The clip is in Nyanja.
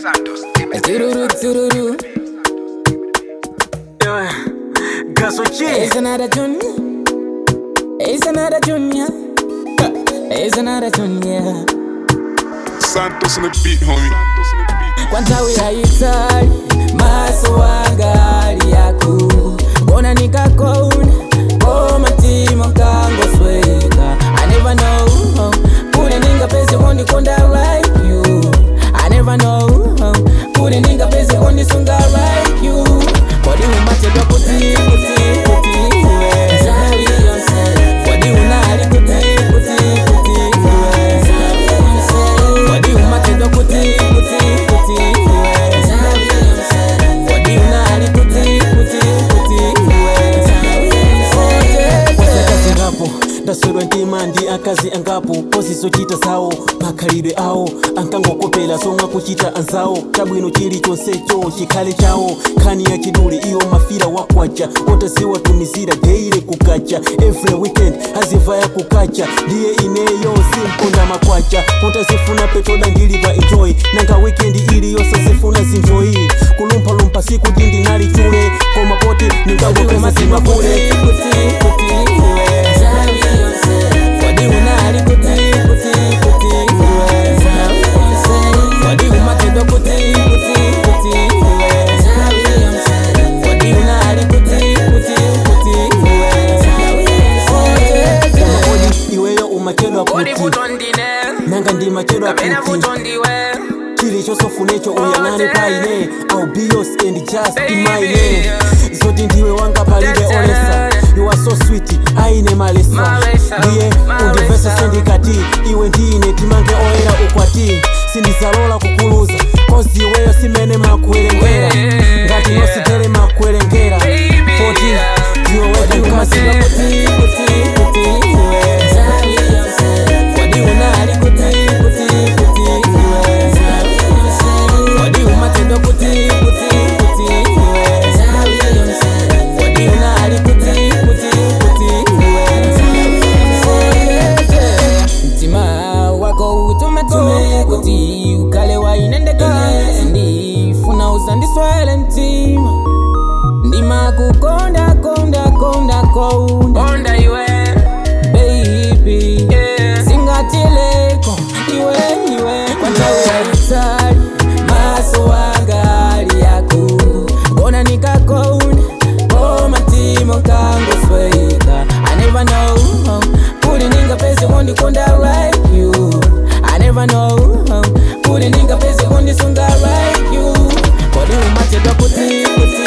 Tururu, tururu. Yeah. Gaso G. It's another tune. It's another tune, yeah. It's another tune, yeah. Santos on the beat, homie. Kwanza uyahitaji maso wangali yako bona nikakona koma timo kangosweka I never know kule ninga pese kondikonda like you I never know kule ninga pese kondisunga like you kodi umatedwa kuti kuti kuti iwe Zawi yonse kodi unali kuti kuti kuti iwe Zawi yonse kodi umatedwa kuti kuti kuti iwe Zawi yonse kodi unali kuti kuti kuti iwe Zawi yonse akazi ngapo ndaswedwa ntima ndi akazi angapo pozizochita zawo makhalidwe awo ankangokopera somwe akuchita anzawo chabwino chilichonsecho chikhale chawo nkhani ya chidule iyo mafira wakwacha otaziwatumizira deire kukacha every weekend azivaya kukacha ndiye ineyo simponda makwacha otazifuna petoda ndilipa enjoy nanga weekend iliyonse zifuna zinjoyi kulumphalumpha siku dindi nali chule koma poti ningangopeza zimapule Kodi iweyo umakedwa kuti nanga ndimakedwa kuti chilichosofunecho uyang'ane paine I'll be yours and just be mine zoti ndiwe wanga palibe olesa you are so sweet aine malesa Malesa, ndiye malesa. undivese sendikati iwe ndine timange oyera ukwati sindizalola kukuluza kozi iweyo simene makuwerengera Yeah. ngati nositere makuwerengera poti ndiwe wega mkazi mtima wako utumetume kuti ukale wainendeka ndifuna usandiswele mtima ndima kukonda konda konda konda iwe baby singatileko iwe iwe kwanzauyalitali maso wangali yako bona nikakonda koma timo kangosweka I never know kuli ninga pese kondikonda like you I never know kuli ninga pese kondisunga like you kodi umatedwa kuti kuti